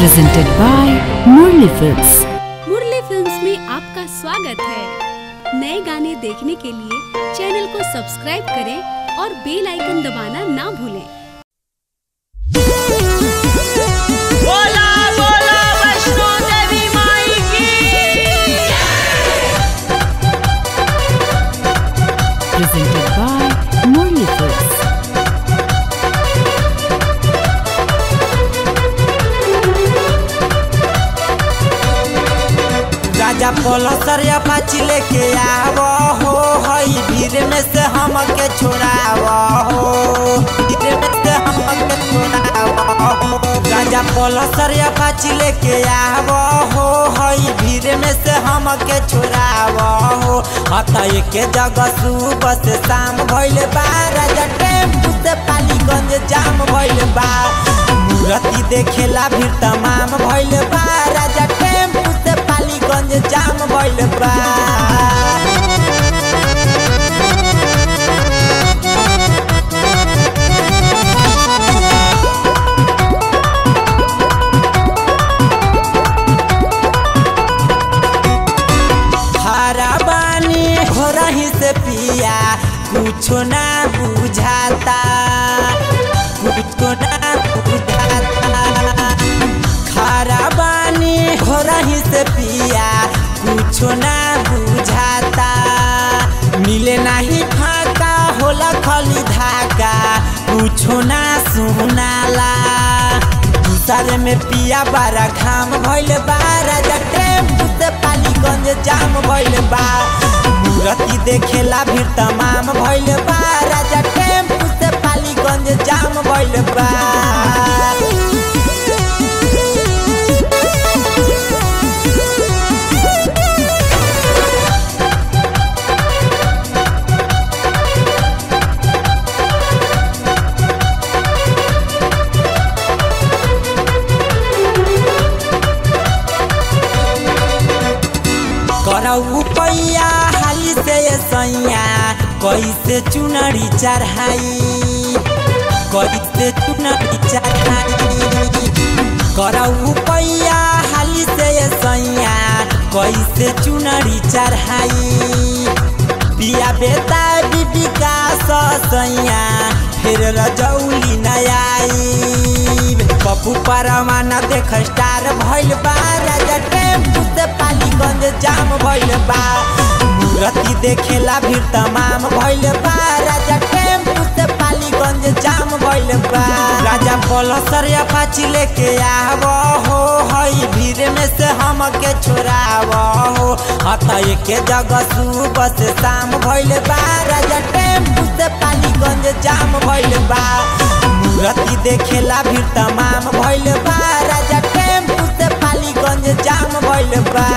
presented by Murli Films. Murli films में आपका स्वागत है नए गाने देखने के लिए चैनल को सब्सक्राइब करें और बेल आइकन दबाना ना भूलें बोला बोला वैष्णो देवी माई की Presented by Murli Films. राजा पलसरिया पाची लेके आव हो हई भीड़ में से हमके छोड़ाव हो भीड़ में से हमके छोड़ाव हो राजा पलसरिया पाची लेके आव हो हई भीड़ में से हमके छोड़ाव हो हत के जगह सुबह से शाम भइल बा राजा टेम्पू से पालीगंज जाम भइल बा मूर्ति देखेला भी तमाम भइल बा राजा टेम्पू से पालीगंज जाम भइल बा हरा बानी हो रही से पिया कुछो ना बुझाता कुछो ना बुझाता खारा बानी हो रही से पिया कुछो ना बुझाता मिले नहीं फाका होला खली धाका कुछो ना सुनाला दूसरे में पिया बारा घाम भइल बा राजा टेम्पू से पालीगंज जाम भइल बा मूर्ति देखेला भी तमाम भइल बा राजा टेम्पू से पालीगंज जाम भइल बा करऊ पैया हाली से ये सैया कैसे चुनरी चढ़ाई कैसे चुनरी चढ़ाई करऊ पैया हाली से ये सैया कैसे चुनरी चढ़ाई पिया बेटा बीबी का सैया फिर रजौली नयाई पप्पू परवाना देख स्टार भइल बा राजा टेम्पू से पालीगंज जाम भइल बा मूर्ति देखेला भी तमाम भइल बा राजा टेम्पू से पालीगंज जाम भइल बा राजा पलसर अपाची लेके आव हो हई भीड़ में से हमके छोड़ाव हो हत के जगह सुबह से शाम भइल बा राजा टेम्पू से पालीगंज जाम भइल बा मूर्ति देखेला भी तमाम भइल बा राजा टेम्पू से पालीगंज जाम भइल बा